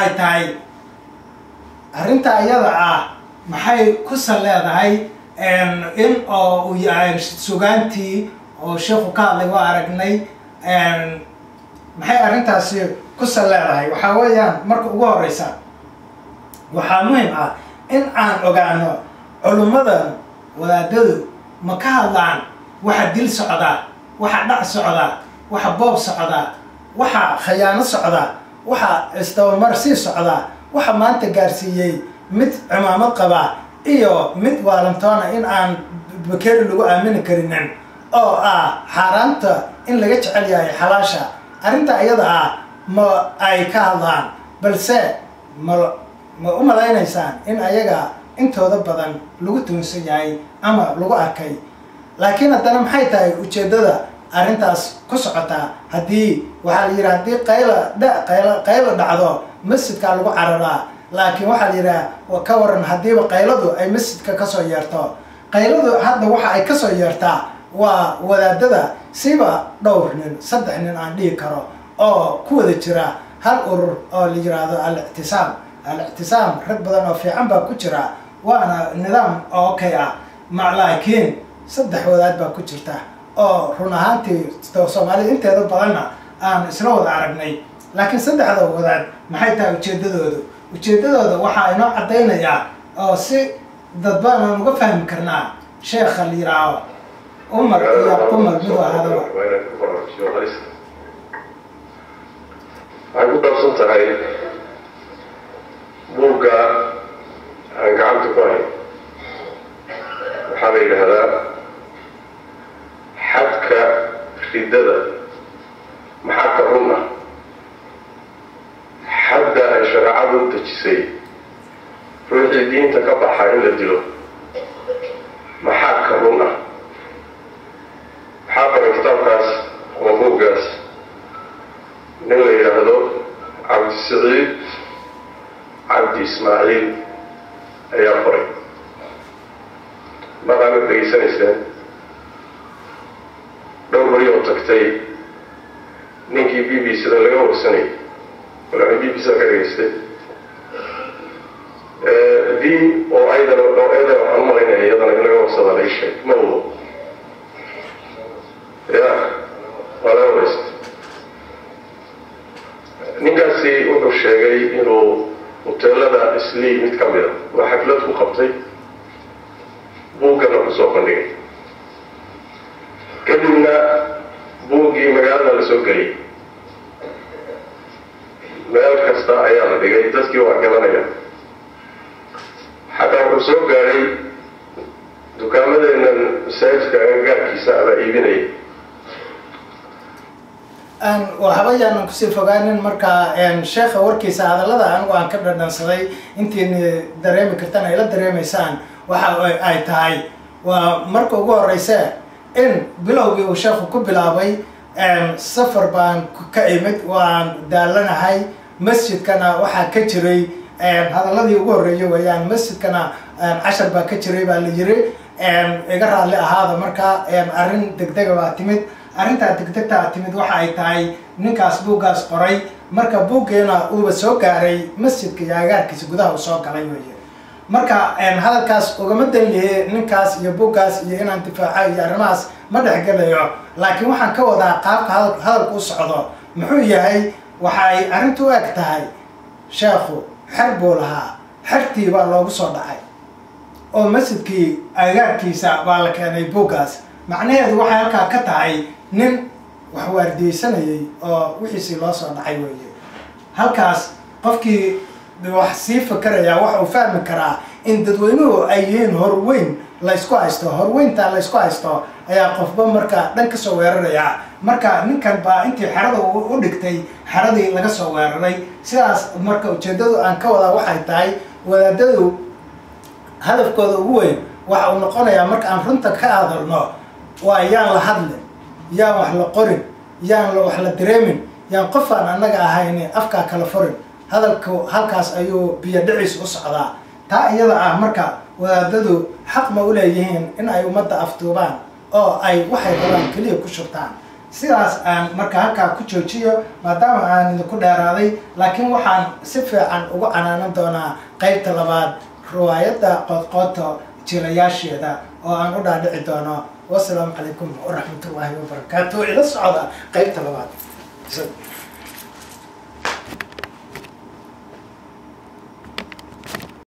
ay tahay arrinta iyada ah maxay ku sal leedahay in oo uu yahay sugaantii oo sheekhu ka hadlay waa aragnay maxay arrintaasi ku sal leedahay waxaa weeyaan marka ugu horeysa waxaa muhim ah in aan ogaano culummadan wadaadadu ma ka hadlaan waxa dil socda waxa dhac socda waxa boob socda waxa khayaano socda waxa isdabamar sii socda waxa maanta gaarsiiyey mid cimaamad qaba iyo mid waalantoona in aan bakeri lagu aamini karinin oo ah xaaraanta in laga jecel yahay xalaasha arrinta iyada ah ma ay ka hadlaan balse ma ma u malaynaysaan in ayaga intooda badan lagu tuunsan yahay ama lagu arkay laakiin haddana maxay tahay ujeeddada arrintaas ku socotaa haddii waxaa la yidhaha haddii qayla dha qayla qayla dhacdo masjidkaa lagu cararaa laakiin waxaa la yidhaha ka waran haddiiba qayladu ay masjidka kasoo yeerto qayladu hadda waxa ay kasoo yeertaa waa wadaadada siba dhowr nin saddex nin aan dhihi karo oo ku wada jira hal urur oo la yiraahdo al-ictisaam al-ictisaam rag badan oo fiican baa ku jira waana nidaam okay ah ma laakiin saddex wadaad baa ku jirta oo run ahaantii soomaalida inteeda badanna aan isla wada aragnay laakiin saddexda wadaad maxay tahay ujeedadoodu ujeedadooda waxaa inoo caddaynayaa oo si dadbaan aan uga fahmi karnaa sheekha la yiraaho umar iyo qumar midu ahadaba waxay ku dhaabsan tahay buugga aan gacanta ku hayn waxaa la yidhaahdaa xadka riddada maxaa ka run ah xadda ay shareecadu u dejisay ruuxii diinta ka baxa in la dilo maxaa ka run ah waxaa qoray kitaabkaas oo buuggaas nin la yidhaahdo cabdisaciid cabdi ismaaciil ayaa qoray maqaana degeysanayseen dhowr bari oo tagtay ninkii b b c da laga warsanayay walaana b b c da ka dhegaystay v oo aydan oo aydan waxaan umalaynaya iyadana in laga warsada la isheeg ma wado ya waa laga waraysta ninkaasi wuxuu sheegay inuu hoteelada islii mid ka mida waa xaflad ku qabtay buuggana kusoo bandhigay kadibna buuggii magaalada la soo geliyay meel kasta ayaa la dhigay dadkii waa gadanaya xataa wuxuu soo gaadhay dukaamadeennan masaajidka agagaarkiisa abaa iibinaya waxba yaanan kusii fogaanin markaa sheekha warkiisa hadallada anigu aan ka dhadhansaday intiina dareemi kartan ay la dareemaysaan waxa ay tahay waa marka ugu horeyse in bilowgii uu sheekhu ku bilaabay safar baan ka imid waan daalanahay masjidkana waxaa ka jiray hadalladii ugu horreeyay weeyaan masjidkana cashar baa ka jiray baa la yiri iga raalli ahaada markaa arrin degdega baa timid arrintaa degdegtaa timid waxa ay tahay ninkaas buuggaas qoray marka buuggeena uuba soo gaaray masjidka iyo agaarkiisa gudaha uu soo galay weeye marka hadalkaas ugama danlihe ninkaas iyo buuggaas iyo inaan difaaco iyo arrimahaas ma dhexgelayo laakiin waxaan ka wadaa qaabka hadalku u socdo muxuu yahay waxa ay arrintu u eg tahay sheekhu xer buu lahaa xertii baa loogu soo dhacay oo masjidkii agaarkiisa baa la keenay buuggaas macnaheedu waxay halkaa ka tahay nin wax waardiyeysanayay oo wixiisii loo soo dhacay weeye halkaas qofkii wax sii fikerayaa waxa uu fahmi karaa in dadweynuhu ay yihiin horweyn laysku haysto horweynta laysku haysto ayaa qofba marka dhan kasoo weerarayaa marka ninkan baa intii xerada u dhigtay xeradii laga soo weeraray sidaas marka ujeedadu aan ka wadaa waxay tahay wadaadadu hadafkooda ugu weyn waxa uu noqonayaa marka aan runta ka hadalno waa yaan la hadlin yaan wax la qorin yaan wax la dareemin yaan qofaan annaga ahayn afkaa kala furin hadalku halkaas ayuu biyo dhiciis u socdaa taa iyada ah marka wadaadadu xaq ma u leeyihiin in ay ummadda aftuubaan oo ay waxay rabaan keliya ku shubtaan sidaas aan marka halkaa ku joojiyo maadaama aan idinku dheeraaday laakiin waxaan si fiican ugu canaanan doonaa qeybta labaad riwaayadda qoodqooto jilayaasheeda oo aan u dhaadhici doono wasalaamu calaykum waraxmatullaahi wabarakaatu ila socda qeybta labaad